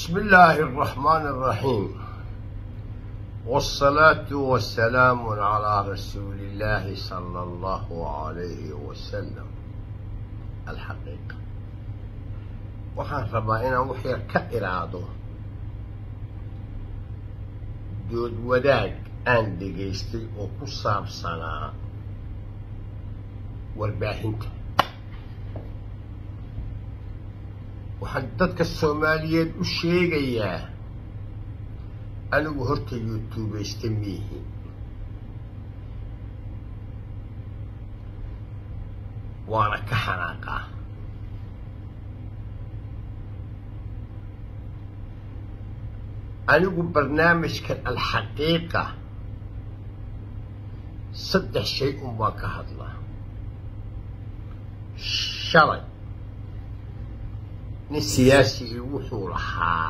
بسم الله الرحمن الرحيم والصلاة والسلام على رسول الله صلى الله عليه وسلم الحقيقة waxaan rabaa inaan wax yar ka iraado dood wadaag aan dhegaystay oo ku saabsanaa warbaahinta waxaan dadka soomaaliyeed u sheegayaa anigu horta youtubaysta miihi waana ka xanaaqaa anigu barnaamijkan alxaqiiqa saddex shay un baan ka hadlaa shalay nin siyaasi wuxuu lahaa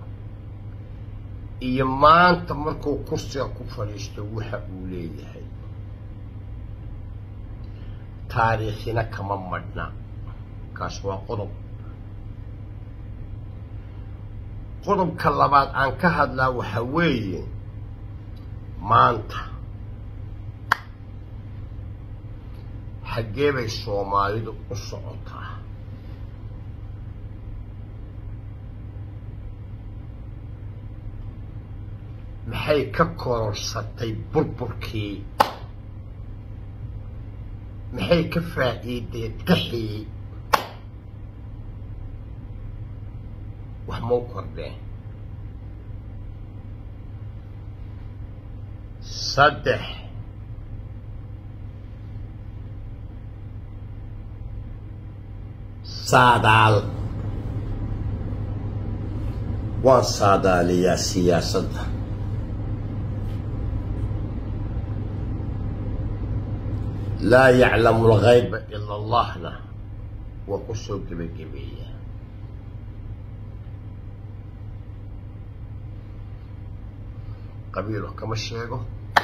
iyo maanta markuu kursiga ku fadhiisto waxa uu leeyahay taariikhina kama madhna kaas waa qodob qodobka labaad aan ka hadlaa waxa weeye maanta xaggee bay soomaalidu u socotaa maxay ka kororsatay burburkii maxay ka faa'iiday qaxii wax mau kordheen saddex saadaal waan saadaaliyaa siyaasadda laa yaclamu alghayba ila allahna waa ku soo gebagabeeya qabiilo kama sheego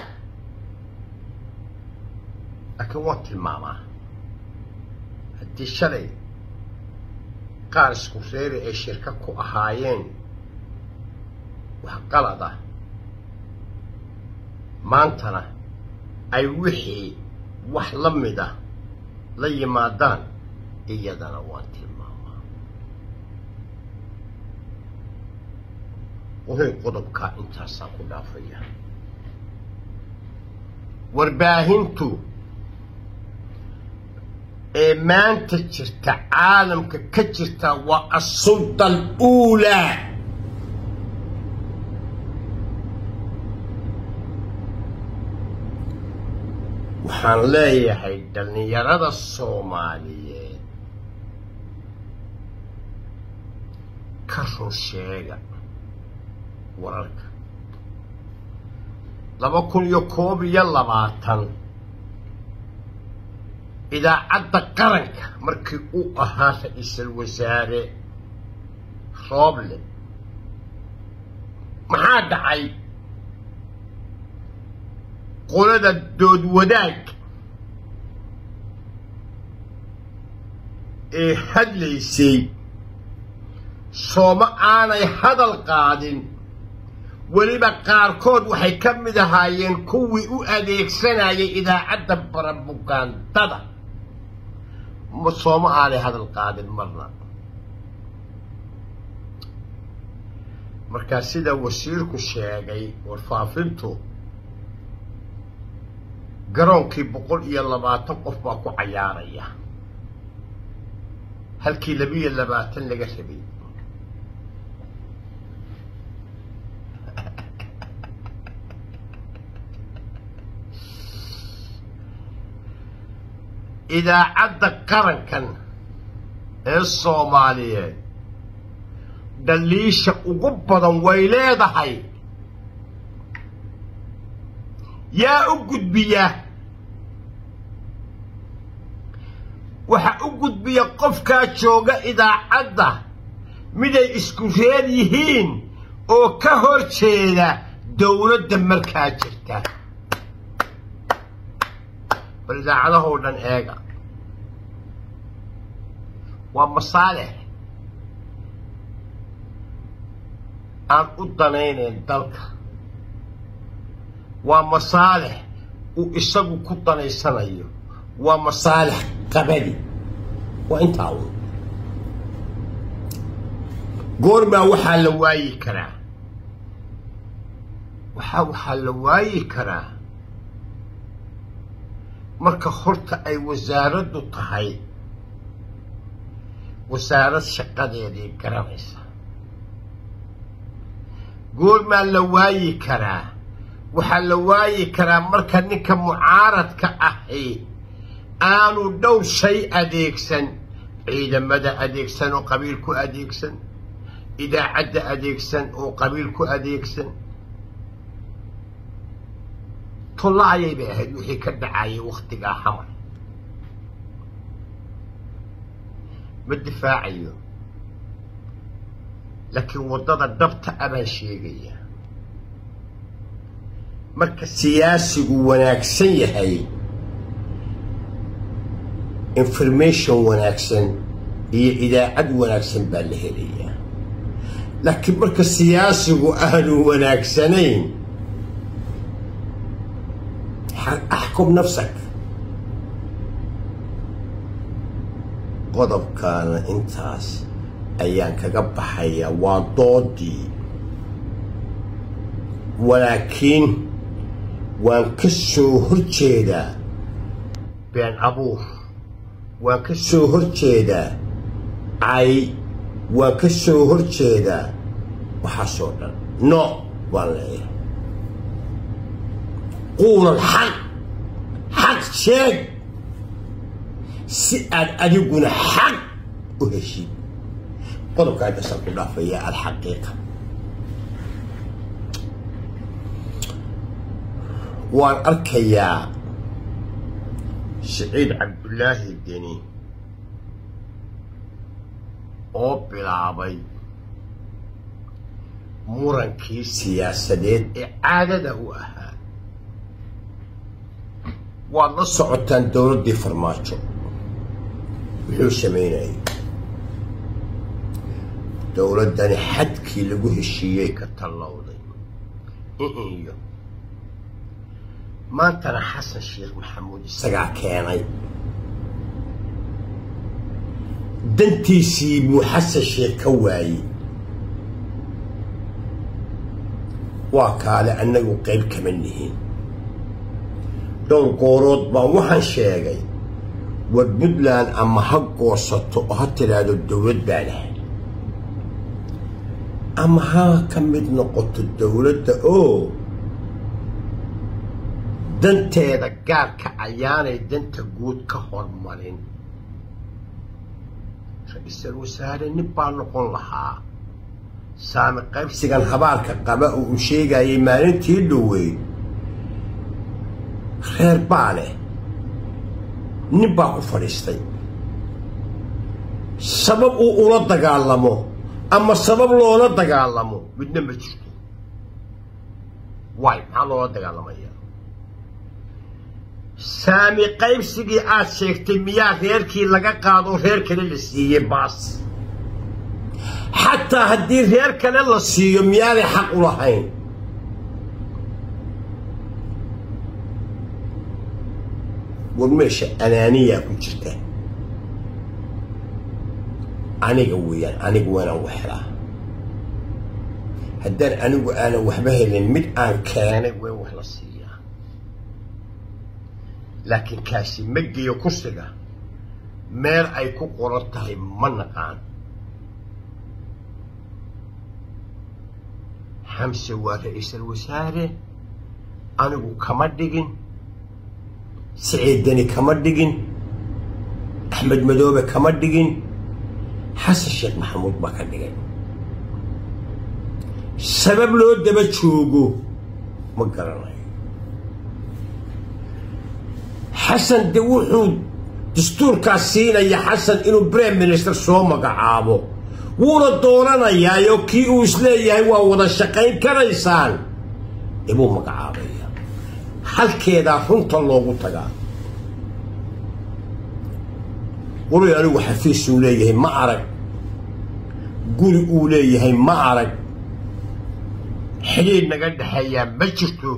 laakiin waan tilmaamaa haddii shalay qaar isku reeri ay shirka ku ahaayeen wax qalad ah maantana ay wixii wax la mida la yimaadaan iyadana waan tilmaamaa wuxuu qodobkaa intaasaan ku dhaafaya warbaahintu ee maanta jirta caalamka ka jirta waa asulda aluulaa waxaan leeyahay dhallinyarada soomaaliyeed ka run sheega wararka laba kun iyo koob iyo labaatan idaacadda qaranka markii uu ahaa ra-iisul wasaare rooble maxaa dhacay qolada dood wadaag ee hadlaysay sooma aanay hadal qaadin weliba qaarkood waxay ka mid ahaayeen kuwii u adeegsanayay idaacadda barabugaandada sooma aanay hadal qaadin marna markaa sida wasiirku sheegay warfaafintu garoonkii boqol iyo labaatan qof baa ku cayaaraya halkii labiyo labaatan laga rabay idaacadda qarankan ee soomaaliyeed dhaliisha ugu badan way leedahay yaa u gudbiya waxa u gudbiya qofkaa jooga idaacadda miday isku reer yihiin oo ka hor jeeda dowladda markaa jirta bal idaacadahoo dhan eega waa masaalix aan u danaynayn dalka waa masaalix uu isagu ku danaysanayo waa masaalix qabadi waa intaa un goormaa waxaa la waayi karaa waxaa waxaa la waayi karaa marka horta ay wasaaraddu tahay wasaarad shaqadeedii garanaysa goormaa la waayi karaa waxaa la waayi karaa marka ninka mucaaradka ahi aanu dhowr shay adeegsan ciidamada adeegsan oo qabiil ku adeegsan idaacadda adeegsan oo qabiil ku adeegsan tollaayay bay ahayd wixii ka dhacayay wakhtigaa xamar ma difaacayo laakiin waddada dhabta abaan sheegaya marka siyaasigu wanaagsan yahay information wanaagsan iyo idaacad wanaagsan baa la helayaa laakiin marka siyaasigu aanu wanaagsanayn axkum nafsak qodobkaana intaas ayaan kaga baxayaa waa doodii walaakiin waan ka soo horjeedaa been abuur waan ka soo horjeedaa cay waan ka soo horjeedaa waxaasoo dhan no waan leeyahay quulal xaq xaq sheeg si aad adiguna xaq u heshid qodobka intaasaan ku dhaafaya alxaqiiqa waan arkayaa siciid cabdullaahi deni oo bilaabay murankii siyaasadeed ee caadada u ahaa waad la socotaan dowladdii farmaajo wuxuu samaynayay dowladdani xadkii lagu heshiiyey ka tallowday iyo maantana xasan sheekh maxamuud isagaa keenay dantiisii buu xasan sheekh ka waayey waa kaale annagu qayb kama nihin dhowr goorood baan waxaan sheegay war puntland ama ha goosato oo ha tidhaahdo dowlad baa lahay ama ha ka mid noqoto dowladda oo danteeda gaarka ayaanay danta guud ka hormarin ra-iisul wasaare nin baa noqon lahaa saami qaybsigan habaarka qaba oo uu sheegayay maalintii dhoweyd reer baa leh nin baa ku fadhiistay sabab uu ula dagaalamo ama sabab loola dagaalamo midna ma jirto waay maxaa loola dagaalamaya saami qaybsigii aad sheegtay miyaa reerkii laga qaado reer kale la siiyey baas xataa haddii reer kale la siiyo miyaanay xaq u lahayn war meesha anaaniyaa ku jirta aniga weeyaan anigu waanaan wax helaa haddaan anigu aanan waxba helin mid aan keenay waa wax la siiyaa laakiin kaasi ma geeyo kursiga meel ay ku qoran tahay ma naqaan xamse waa ra-iisul wasaare anigu kama dhigin siciidani kama dhigin axmed madoobe kama dhigin xasan sheekh maxamuud baa ka dhigay sabab loo daba joogo ma garanayo xasan de wuxuu dastuurkaas siinaya xasan inuu brime minister soo magacaabo wuuna doonanayaayoo kii uu isleeyahay waa wada shaqayn karaysaan ibuu magacaabaya halkeedaa runta loogu tagaa wali anigu xafiis uu leeyahay ma arag guri uu leeyahay ma arag xidhiidh naga dhexeeyaa ma jirto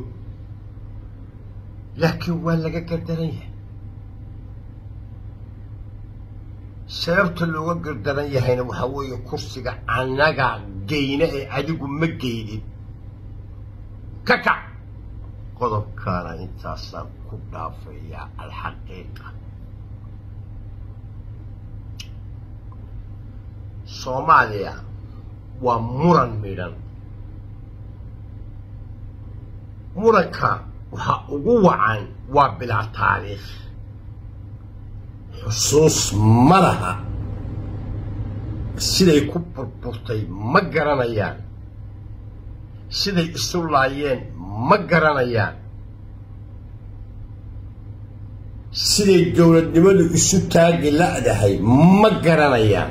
laakiin waa laga gardaran yahay sababta looga gardaran yahayna waxaa weeye kursiga annaga geyna ee adigu ma geydin ka kac qodobkaana intaasaan ku dhaafayaa alxaqiiqa soomaaliya waa muran midhan muranka waxaa ugu wacan waa bilaa taariikh xusuus ma laha siday ku burburtay ma garanayaan siday isu laayeen ma garanayaan siday dowladnimadu isu taagi la'dahay ma garanayaan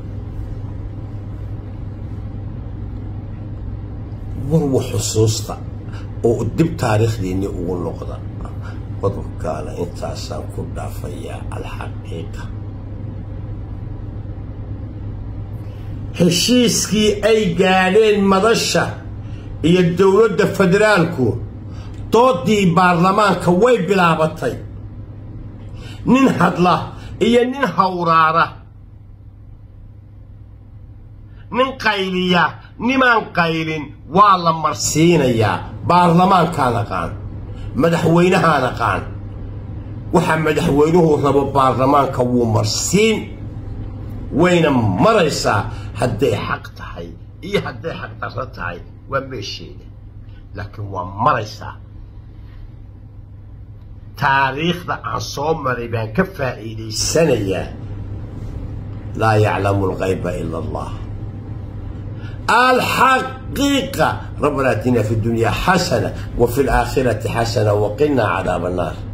warwa xusuusta oo dib taariikhdiinni ugu noqda qodobkaana intaasaan ku dhaafayaa alxaqiiqa heshiiskii ay gaadheen madasha iyo dowladda federaalku doodii baarlamaanka way bilaabatay nin hadla iyo nin hawraara nin qayliya nimaan qaylin waa la marsiinayaa baarlamaankaan aqaan madaxweynahaan aqaan waxaa madaxweynuhu rabo baarlamaanka wuu marsiin wayna maraysaa hadday xaq tahay iyo hadday xaq darro tahay waa meesheeda laakiin waa maraysaa taariikhda aan soo maray baan ka faa'iidaysanayaa laa yaclamu alghayba ila allah الحقيقة ربنا اتنا في الدنيا حسنة وفي الآخرة حسنة وقنا عذاب النار